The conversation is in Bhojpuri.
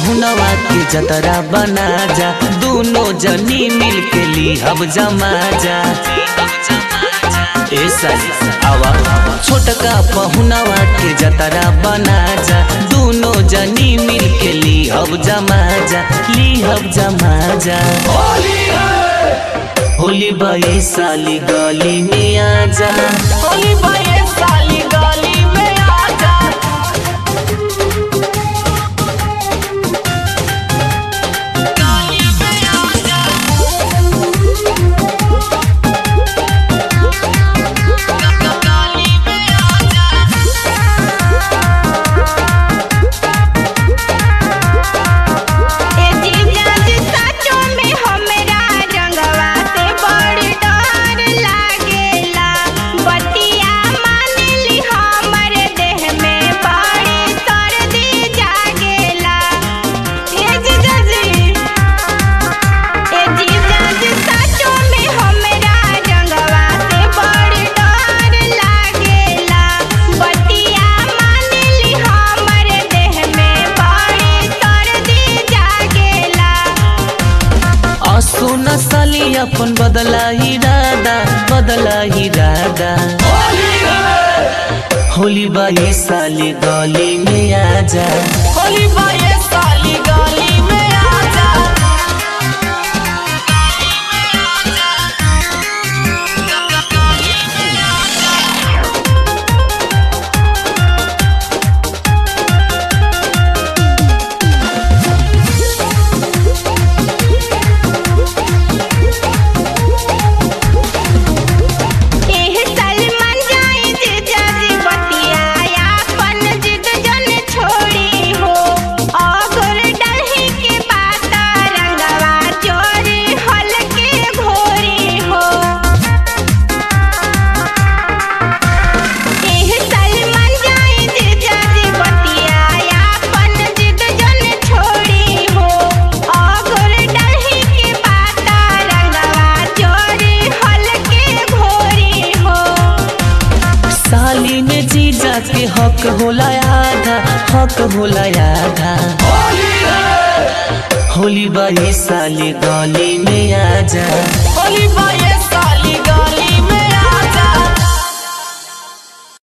पहुनवा के जतरा बना जा दोनों जनी मिल के ली हब जमा जा ए साली आवा छोटका पहुनवा के जतरा बना जा दोनों जनी मिल के ली हब जमा जा ली हब जमा जा होली बाई साली गली में आ जा होली बाई साली गली में आ जा ए जीजा जी साचो में हमरा रंगवा से बड़ डर लागेला बतिया मानली हमर देह में बड़ी सर्दी जागेला ए जीजा जी ए जीजा जी साचो में हमरा रंगवा से बड़ डर लागेला बतिया मानली हमर देह में बड़ी सर्दी जागेला असो नसली अपन बदला इरादा बदला इरादा होली बाई साली गली में आ जा होली बाई साली गली में आ जा एह सलमान जाई जे जाजी बतिया अपन जिद जन छोड़ी हो अगर डलही के बाता रंगवा चोरी हलके घोरी हो एह सलमान जाई जे जाजी बतिया अपन जिद जन छोड़ी हो अगर डलही के बाता रंगवा चोरी हलके घोरी हो साली में जीजा के हक होला आधा हक होला आधा होली बाई साली गली में आ जा होली बाई साली